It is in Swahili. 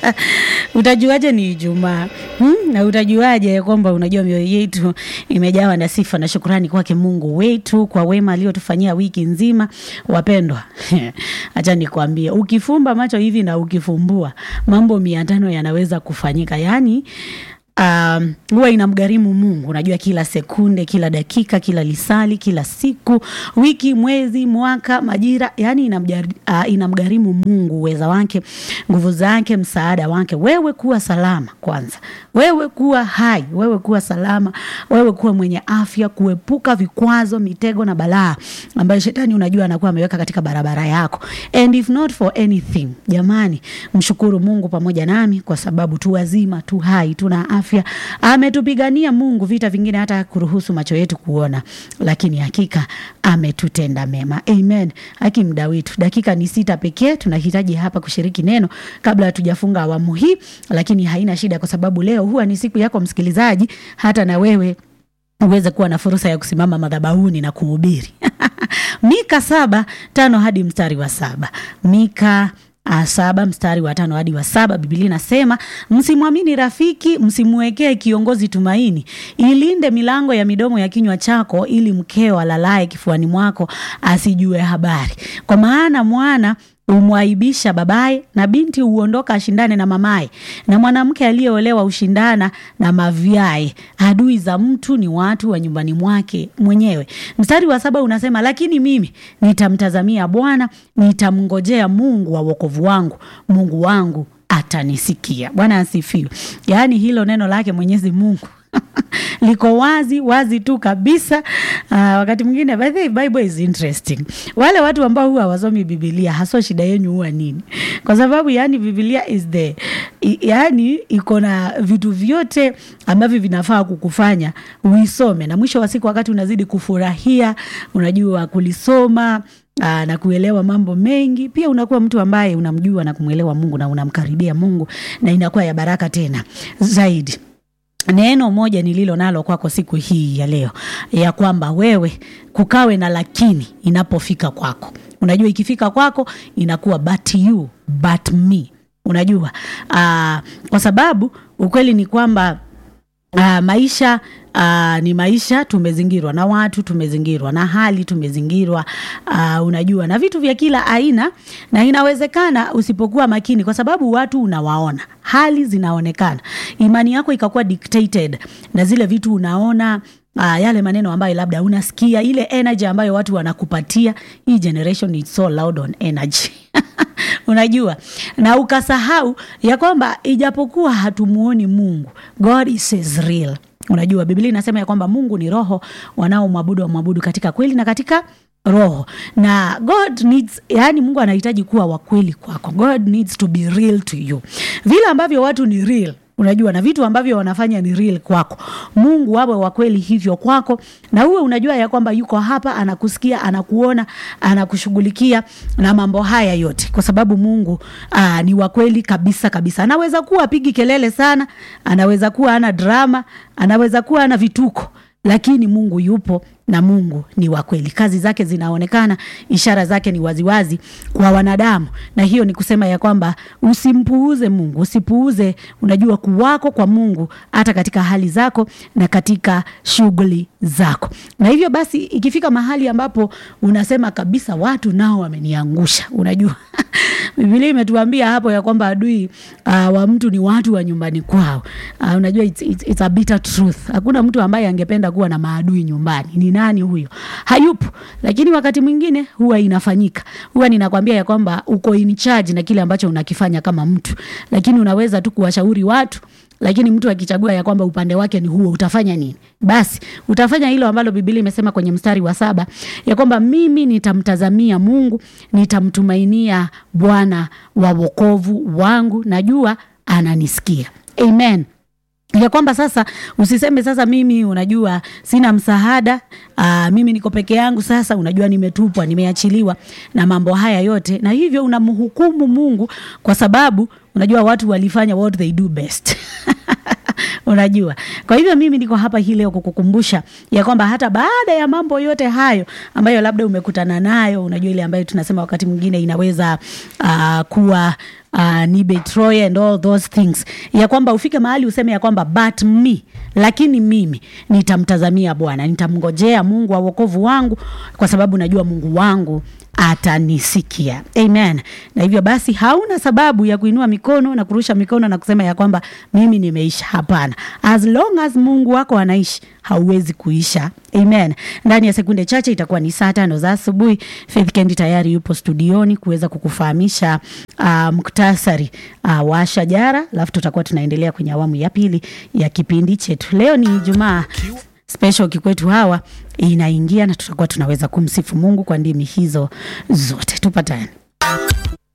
utajuaje ni Ijumaa hmm? na utajuaje kwamba unajua mioyo yetu imejawa na sifa na shukurani kwake Mungu wetu kwa wema aliyotufanyia wiki nzima. Wapendwa, acha nikwambie, ukifumba macho hivi na ukifumbua, mambo mia tano yanaweza kufanyika yani Um, huwa inamgharimu Mungu, unajua, kila sekunde, kila dakika, kila lisali, kila siku, wiki, mwezi, mwaka, majira, yani inamjari, uh, inamgharimu Mungu uweza wake, nguvu zake, msaada wake, wewe kuwa salama kwanza, wewe kuwa hai, wewe kuwa salama, wewe kuwa mwenye afya, kuepuka vikwazo, mitego na balaa ambayo shetani unajua anakuwa ameweka katika barabara yako. And if not for anything, jamani, mshukuru Mungu pamoja nami kwa sababu tu wazima, tu hai, tuna afya. Ametupigania Mungu vita vingine hata kuruhusu macho yetu kuona, lakini hakika ametutenda mema. Amen. Haki mda wetu, dakika ni sita pekee tunahitaji hapa kushiriki neno kabla hatujafunga awamu hii, lakini haina shida, kwa sababu leo huwa ni siku yako msikilizaji, hata na wewe uweze kuwa na fursa ya kusimama madhabahuni na kuhubiri. Mika saba tano hadi mstari wa saba Mika Uh, saba mstari wa tano hadi wa saba Biblia inasema msimwamini rafiki, msimwekee kiongozi tumaini. Ilinde milango ya midomo ya kinywa chako, ili mkeo alalaye kifuani mwako asijue habari. Kwa maana mwana humwaibisha babaye, na binti huondoka ashindane na mamaye, na mwanamke aliyeolewa hushindana na mavyaye. Adui za mtu ni watu wa nyumbani mwake mwenyewe. Mstari wa saba unasema lakini mimi nitamtazamia Bwana, nitamngojea Mungu wa wokovu wangu, Mungu wangu atanisikia. Bwana asifiwe. Yaani hilo neno lake Mwenyezi Mungu liko wazi wazi tu kabisa. Uh, wakati mwingine by the way, Bible is interesting. Wale watu ambao huwa hawasomi Biblia, haswa shida yenu huwa nini? Kwa sababu yani Biblia is the yani iko na vitu vyote ambavyo vinafaa kukufanya uisome, na mwisho wa siku, wakati unazidi kufurahia, unajua kulisoma Aa, na kuelewa mambo mengi, pia unakuwa mtu ambaye unamjua na kumwelewa Mungu na unamkaribia Mungu, na inakuwa ya baraka tena zaidi. Neno moja nililo nalo kwako siku hii ya leo, ya kwamba wewe kukawe na lakini inapofika kwako. Unajua ikifika kwako inakuwa but you, but me. Unajua aa, kwa sababu ukweli ni kwamba aa, maisha Uh, ni maisha, tumezingirwa na watu, tumezingirwa na hali, tumezingirwa uh, unajua na vitu vya kila aina, na inawezekana usipokuwa makini, kwa sababu watu unawaona, hali zinaonekana, imani yako ikakuwa dictated na zile vitu unaona Uh, yale maneno ambayo labda unasikia, ile energy ambayo watu wanakupatia. Hii generation is so loud on energy unajua, na ukasahau ya kwamba ijapokuwa hatumuoni Mungu, God is real. Unajua Biblia inasema ya kwamba Mungu ni roho, wanaomwabudu wamwabudu katika kweli na katika roho. Na God needs, yani Mungu anahitaji kuwa wa kweli kwako. God needs to be real to you, vile ambavyo watu ni real unajua na vitu ambavyo wanafanya ni real kwako. Mungu awe wa kweli hivyo kwako, na uwe unajua ya kwamba yuko hapa, anakusikia, anakuona, anakushughulikia na mambo haya yote, kwa sababu Mungu aa, ni wa kweli kabisa kabisa. Anaweza kuwa apigi kelele sana, anaweza kuwa ana drama, anaweza kuwa ana vituko, lakini Mungu yupo na Mungu ni wa kweli. Kazi zake zinaonekana, ishara zake ni waziwazi kwa wanadamu, na hiyo ni kusema ya kwamba usimpuuze Mungu, usipuuze unajua kuwako kwa Mungu hata katika hali zako na katika shughuli zako. Na hivyo basi, ikifika mahali ambapo unasema kabisa, watu nao wameniangusha, unajua Biblia imetuambia hapo ya kwamba adui uh, wa mtu ni watu wa nyumbani kwao. Uh, unajua it's, it's, it's a bitter truth. Hakuna mtu ambaye angependa kuwa na maadui nyumbani. Ni nani huyo? Hayupo. Lakini wakati mwingine huwa inafanyika. Huwa ninakwambia ya kwamba uko in charge na kile ambacho unakifanya kama mtu, lakini unaweza tu kuwashauri watu lakini mtu akichagua ya kwamba upande wake ni huo, utafanya nini? Basi utafanya hilo ambalo Biblia imesema kwenye mstari wa saba ya kwamba mimi nitamtazamia Mungu, nitamtumainia Bwana wa wokovu wangu, najua ananisikia. Amen ya kwamba sasa usiseme sasa mimi unajua sina msaada aa, mimi niko peke yangu, sasa unajua nimetupwa, nimeachiliwa na mambo haya yote, na hivyo unamhukumu Mungu kwa sababu unajua watu walifanya what they do best unajua. Kwa hivyo mimi niko hapa hii leo kukukumbusha ya kwamba hata baada ya mambo yote hayo ambayo labda umekutana nayo, unajua ile ambayo tunasema wakati mwingine inaweza uh, kuwa uh, ni Betroy and all those things, ya kwamba ufike mahali useme ya kwamba but me, lakini mimi nitamtazamia Bwana, nitamngojea Mungu wa wokovu wangu, kwa sababu najua Mungu wangu atanisikia. Amen. Na hivyo basi hauna sababu ya kuinua mikono na kurusha mikono na kusema ya kwamba mimi nimeisha. Hapana, as long as Mungu wako anaishi hauwezi kuisha. Amen. Ndani ya sekunde chache itakuwa ni saa tano za asubuhi. Faith Kendi tayari yupo studioni kuweza kukufahamisha uh, muktasari uh, wa shajara, alafu tutakuwa tunaendelea kwenye awamu ya pili ya kipindi chetu. Leo ni Ijumaa special kikwetu hawa inaingia na tutakuwa tunaweza kumsifu Mungu kwa ndimi hizo zote. Tupatane.